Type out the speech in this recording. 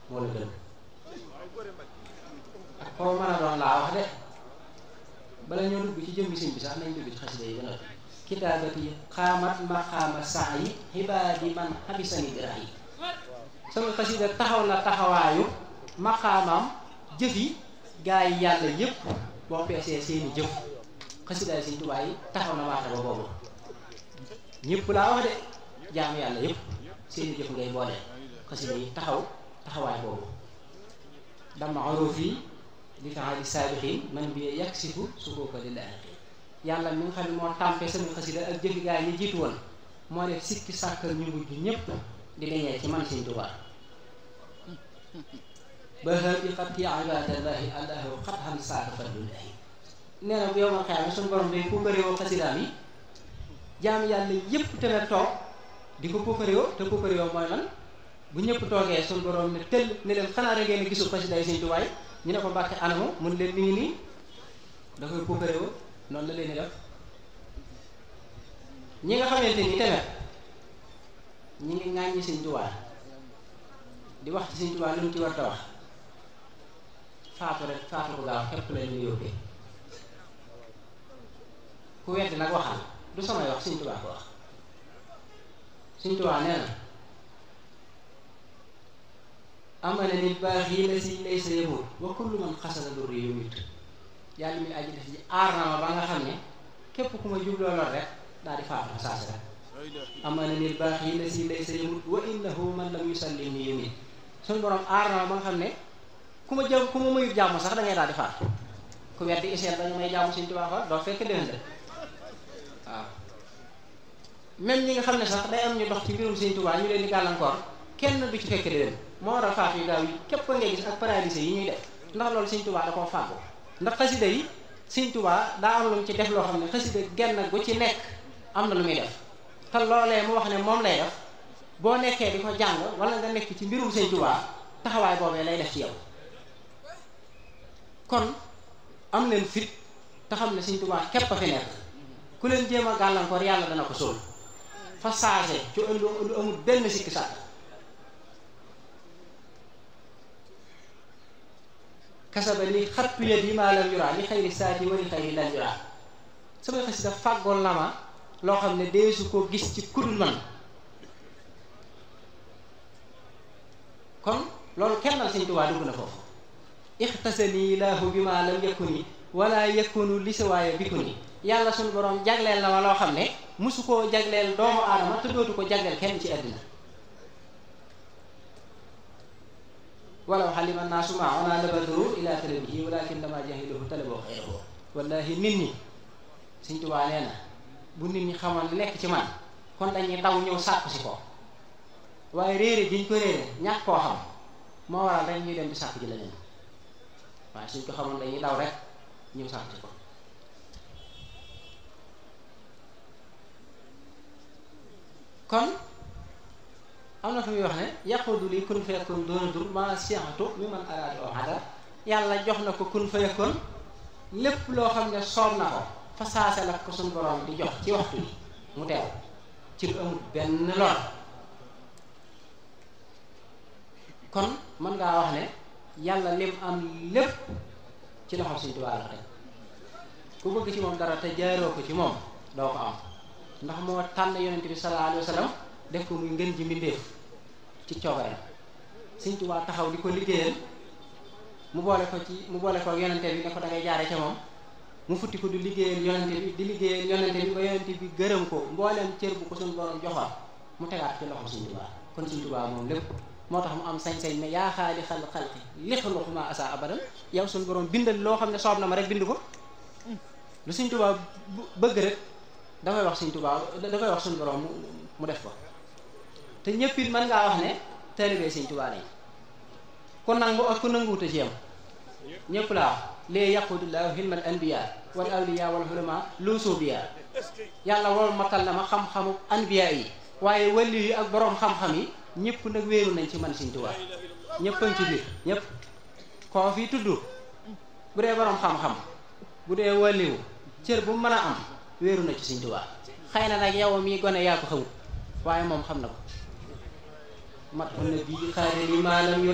moo la gën ak koo mën a doon laa wax de bala ñoo dugg ci jëmmi sëñ bi sax nañ dugg ci xasida yi ba noppi kitaabati xaamat maqaama saa yi xibaadi man xabisani birax yi sama xasida taxaw na taxawaayu maqaamam jëf yi gaa yi yàlla yépp boo peesee seeni jëf xasidaay sëñ Tuubaa yi taxaw na waate ba boobu ñëpp laa wax de jaamu yàlla yépp seeni jëf ngay boole xasida yi taxaw taxawaay boobu dama oroof yi li faali saabixin man bi yaksifu sukuuka lillaahi yàlla mi nga xam ne moo tàmpe sama xasida ak jëfi gaa yi jiitu woon moo def sikki sàkkal ñu mujj ñépp di dañee ci man sëñ Tuubaa ba bi xat yi ibadallahi allahu xat xam saaka fadlullahi nee na bu yow ma xeyaame suñu borom day pukkaréewoo xasidaam yi jaam yàlla yépp tamit toog di ko pukkaréewoo te pukkaréewoo mooy lan bu ñëpp toogee suñu borom ne tëll ne leen xanaa rek ngeen gisul xasidaay sëñ Tuubaa yi ñu ne ko mbàkke anamu mun leen mi ngi nii da koy pukkaréewoo noonu la leen di def ñi nga xamante ni tamit ñi ngi ŋàññi sëñ Tuubaa di wax ci sëñ Tuubaa lu mu ci war a wax faatu rek faatu ko gaaw képp la ñu yóbbee ku weddi nag waxal du samay wax sëñ Tuubaa ko wax sëñ Tuubaa nee na amana nit baax yi la si lay sa yëmut wa kullu man xasala durri yu mit yàlla mi aji def ji aar na ma ba nga xam ne képp ku ma jubloo lor rek daal di faatu fa saasi rek amana nit baax yi la si lay sa yëmut wa innahu man lam yusallim ni yu mit suñu borom aar na ma ba nga xam ne ku ma jëm ku ma mayut jàmm sax da ngay daal di faatu ku weddi iseel dañu may jàmm Sëñ Tuubaa fa doo fekk déwén de waaw même ñi nga xam ne sax day am ñu dox ci mbirum Sëñ Tuubaa ñu leen di gàllankoor kenn du ci fekk déwén moo war a faatu yu gaaw yi képp ngay gis ak paralysé yi ñuy def ndax loolu Sëñ Tuubaa da koo fàggu ndax xasida yi Sëñ Tuubaa daa am lu mu ci def loo xam ne xasida genn gu ci nekk am na lu muy def te loolee mu wax ne moom lay def boo nekkee di ko jàng wala nga nekk ci mbirum Sëñ Tuubaa taxawaay boobee lay def ci yow kon am leen fit te xam ne Sëñ Tuubaa képp a fi nekk ku leen jéem a gàllankoor yàlla dana ko sóol fa saase ci lu lu amul benn sikki sàkk kasaba li xattu yet yi maa lam yuraa li xayri saati wa li xayri lan yuraa samay xasida fàggoon na ma loo xam ne deesu ko gis ci kudul man kon loolu kennal Sëñ Tuubaa dugg na foofu ixtasani laahu bi ma lam yakuni wala yakunu li siwaaya bikuni yàlla suñu borom jagleel na ma loo xam ne musu koo jagleel doomu aadama te dootu ko jagleel kenn ci àddina walaw xalima naasu ma ona labadru ila talabihi walakin dama jahiluhu talaboo xayrahu wallahi nit ñi Sëñ Tuubaa nee na bu nit ñi xamoon li nekk ci man kon dañuy daw ñëw sàkku si ko waaye réere jiñ ko réere ñàkk koo xam moo waral rek ñuy dem di sàkku ji leneen waaye suñ ko xamoon dañuy daw rek ñëw sàkku si ko kon am na fu muy wax ne yaqudu li kun fayakun doona dur ma siatu mi man araadi o adar yàlla jox na ko kun fayakun lépp loo xam ne soob na ko fa saase la ko suñ borom di jox ci waxtu yi mu teew ci lu amul benn lor kon mën ngaa wax ne yàlla lim am lépp ci loxo Sëñ Tuubaa la teg ku bëgg ci moom dara te jaaroo ko ci moom doo ko am ndax moo tànn yonent bi sallallahu alayhi wa sallam def ko muy ngën ji mbindéef ci coobareem Sëñ Tuubaa taxaw di ko liggéeyal mu boole ko ci mu boole ko yonente bi ne ko da ngay jaare ca moom mu futti ko di liggéeyal yonente bi di liggéeyal yonente bi ba yonente bi gërëm ko mbooleem cër bu ko suñu borom joxoon mu tegaat ci loxo Sëñ Tuubaa kon Sëñ Tuubaa moom lépp moo tax mu am sañ-sañ ne yaa xaali xal xalqi li xaluq ma asa abadan yow suñu borom bindal loo xam ne soob na ma rek bind ko lu Sëñ Tuubaa bëgg rek dafay wax Sëñ Tuubaa dafay wax suñu borom mu def ko te ñëpp it mën ngaa wax ne taalibe Sëñ Tuubaa lañ ku nangu ak ku nanguwute ci yam ñëpp laa wax lee yaqudullahu hilmal anbiya wal awliya wal ulama lu suubiya yàlla wol matal na ma xam-xamu anbiya yi waaye wàlli yi ak boroom xam-xam yi ñëpp nag wéeru nañ ci man Sëñ Tuubaa ñëpp a ngi ci biir ñëpp koo fi tudd bu dee boroom xam-xam bu dee wàlliwu cër bu mën a am wéeru na ci Sëñ Tuubaa xëy na nag yow mii gone yaa ko xamut waaye moom xam na ko mat ko na bii xaare li maalam